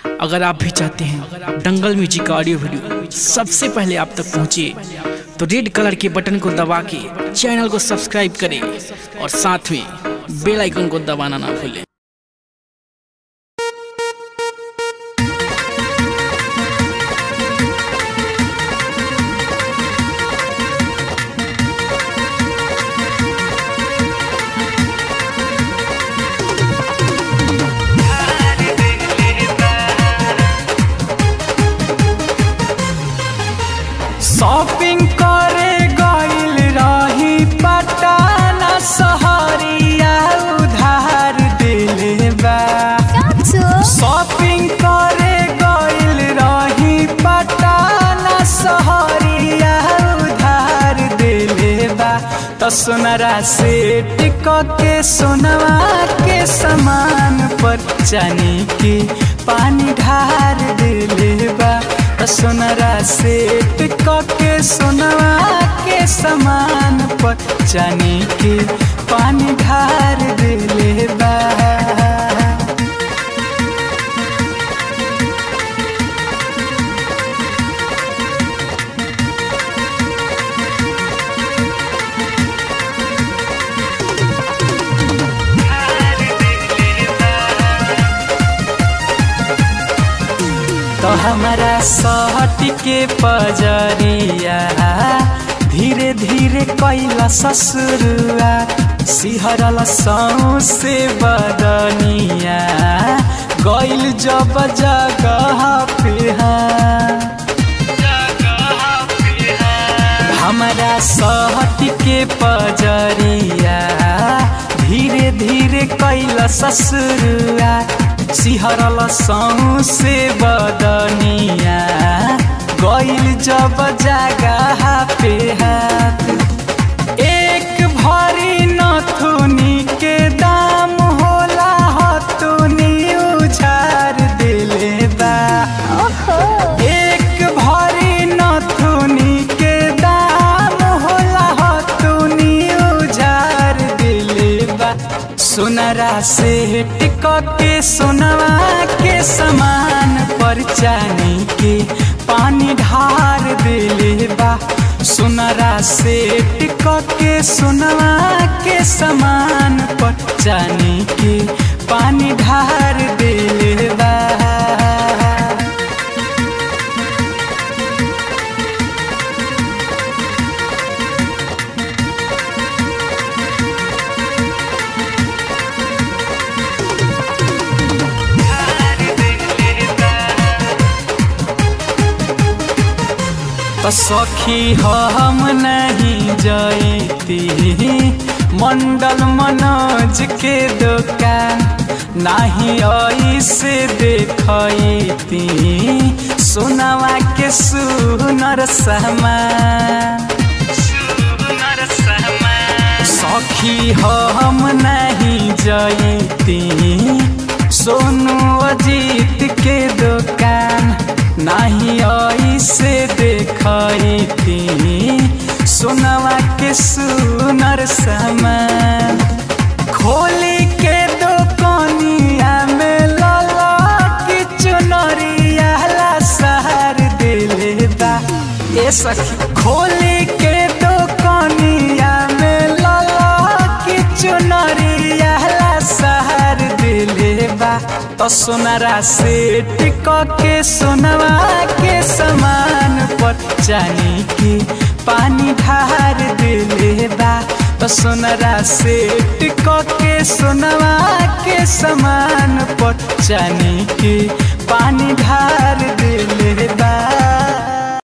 अगर आप भी चाहते हैं दंगल म्यूजिक का ऑडियो वीडियो सबसे पहले आप तक पहुंचे तो रेड कलर के बटन को दबा के चैनल को सब्सक्राइब करें और साथ में बेल आइकन को दबाना ना भूलें शॉपिंग करे गइल रही पटना सहरिया उधार दिले बा शॉपिंग करे गइल रही पटना सहरिया उधार दिले बा त सोनरा से टिक के सोनवा के समान पर जाने के पानी ढार दिले बा त सोनरा से टिक के सोनवा के समान पर जाने के पानी ढार दिले बा तो हमारा सहट के पजरिया धीरे धीरे कैला ससुरुआ सिहरल से बदनिया गैल जब जगह पे हमारा सहट के पजरिया धीरे धीरे कैला ससुरुआ सिहरल से बदनिया गैल जब जगह पे हाथ एक भरी नथुनी के दाम होला हथुनी उछार दिले बा एक भरी नथुनी के दाम होला हथुनी उझार दिले बा सोनरा से टिक के सोनवा के समान पर चानी के पानी ढार दिले बा सोनरा से टिक के सोनवा के समान पर चानी के पानी ढार दिले बा तो सखी हम नहीं जैती मंडल मनोज के दुकान नहीं ऐसे देखती सोनवा के सुनर सामान सखी हम नहीं जैती सोनू अजीत के दुकान नहीं ऐसे देखती सोनवा के सुनर सामान खोली के दुकानिया में लाला की चुनरिया ला सहर दिले बा ए सखी खोली के दुकानिया में लाला की चुनरिया ला सहर दिले बा तो सोनरा से टिक के सोनवा के समान पर जानी के पानी ढार दिले बा तो सोनरा से टिक के सोनवा के समान पर जानी के पानी ढार